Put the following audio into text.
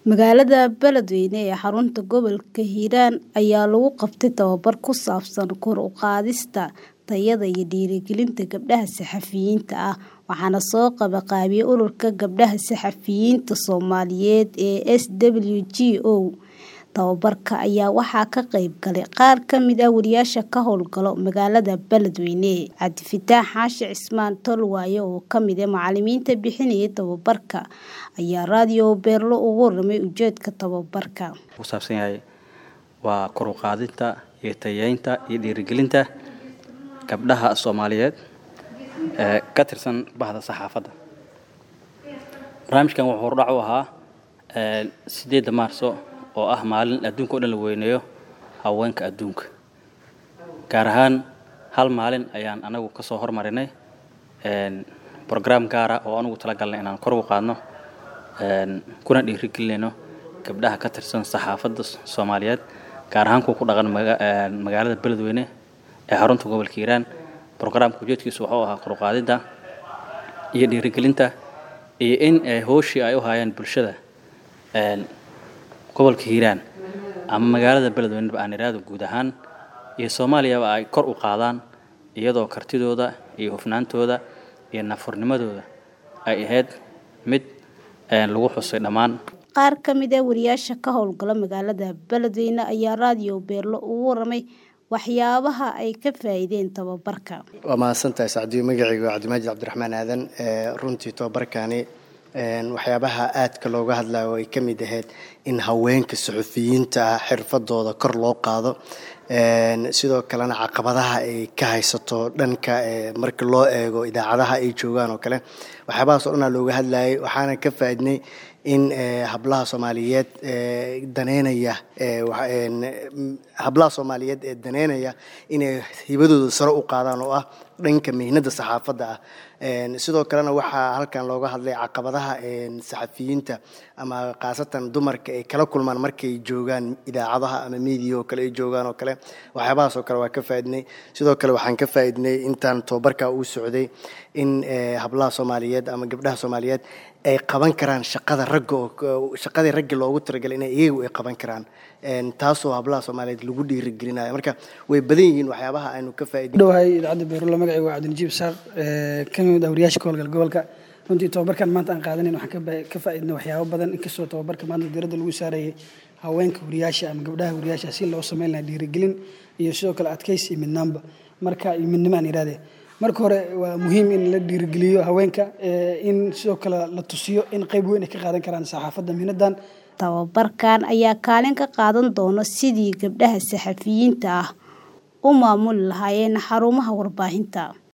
Magaalada Beledweyne ee xarunta gobolka Hiiraan ayaa lagu qabtay tababar ku saabsan kor u qaadista tayada iyo dhiirigelinta gabdhaha saxafiyiinta ah waxaana soo qabanqaabiyay Ururka Gabdhaha Saxafiyiinta Soomaaliyeed ee SWGO. Tababarka ayaa waxaa ka qayb galay qaar ka mid ah wariyaasha ka howlgala magaalada Beledweyne. Cabdifataax Xaashi Cismaan Tolwaaye oo ka mid ah macalimiinta bixinayay tababarka ayaa raadiyo Beerlo uga warramay ujeedka tababarka. ku saabsan yahay waa kor u qaadinta iyo tayeynta iyo dhiirigelinta gabdhaha Soomaaliyeed ee ka tirsan bahda saxaafadda. Barnaamijkan wuxuu hordhac u ahaa ee sideedda Maarso oo ah maalin adduunka oo dhan la weyneeyo haweenka adduunka. Gaar ahaan hal maalin ayaan anagu ka soo hormarinay een program gaar ah oo anugu talagalnay inaan kor ugu qaadno een kuna dhiirigelinayno gabdhaha ka tirsan saxaafadda Soomaaliyeed gaar ahaan kuwa ku dhaqan maga- een magaalada Beledweyne ee xarunta gobolka Hiiraan. Programka ujeedkiisu wuxuu ahaa kor u qaadida iyo dhiirigelinta iyo in ay hawshii ay u hayaan bulshada een gobolka Hiiraan ama magaalada Beledweyne ba aan iraahdo guud ahaan iyo Soomaaliyaba ay kor u qaadaan iyadoo kartidooda iyo hufnaantooda iyo nafurnimadooda ay ahayd mid een lagu xusay dhammaan Qaar ka mid ah wariyaasha ka howlgala magaalada Beledweyne ayaa raadiyo Beerlo uga warramay waxyaabaha ay ka faa'iideen tababarka. waa mahadsantahay sacdiyo magacayga waa cabdimaajid cabdiraxmaan aadan ee runtii tababarkani een waxyaabaha aadka looga hadlayo ay ka mid ahayd in haweenka suxufiyiinta ah xirfadooda kor loo qaado een sidoo kalena caqabadaha ay ka haysato dhanka ee marka loo eego idaacadaha ay joogaan oo kale waxyaabahaas oo dhanaa looga hadlayay waxaana ka faa'iidnay in ee hablaha Soomaaliyeed ee daneynaya ee waxa een hablaha Soomaaliyeed ee daneynaya inay hibadooda sare u qaadaan oo ah dhanka mihnada saxaafadda ah een sidoo kalena waxaa halkan looga hadlay caqabadaha een saxafiyiinta ama khaasatan dumarka ay kala kulmaan markay joogaan idaacadaha ama media oo kale ay joogaan oo kale waxyaabahaas oo kale waa ka faa'iidnay sidoo kale waxaan ka faa'iidnay intaan tababarka uu socday in ee hablaha Soomaaliyeed ama gabdhaha Soomaaliyeed ay qaban karaan shaqada ragga oo shaqadii ragga loogu talagalay inay iyagu ay qaban karaan een taasoo hablaha Soomaaliyeed lagu dhiirigelinayo marka way badan yihiin waxyaabaha aynu ka faa'iidnay dhawahay idaacadda beerulla magacayga waa cabdinajiib saaq ee ka mid ah wariyaasha ka howlgala gobolka runtii tababarkan maanta aan qaadanayn waxaan ka ba- ka faa'iidnay waxyaabo badan inkastoo tababarka maanta diiradda lagu saarayay haweenka wariyaasha ama gabdhaha wariyaasha si loo sameyn lahaa dhiirigelin iyo sidoo kale adkaysi iyo midnaanba marka iyo midnimo aan irahdee marka hore waa muhiim in la dhiirigeliyo haweenka ee in sidoo kale la tusiyo in qayb weyn ay ka qaadan karaan saxaafadda mihnadan Tababarkan ayaa kaalin ka qaadan doona sidii gabdhaha saxafiyiinta ah u maamuli lahaayeen xarumaha warbaahinta.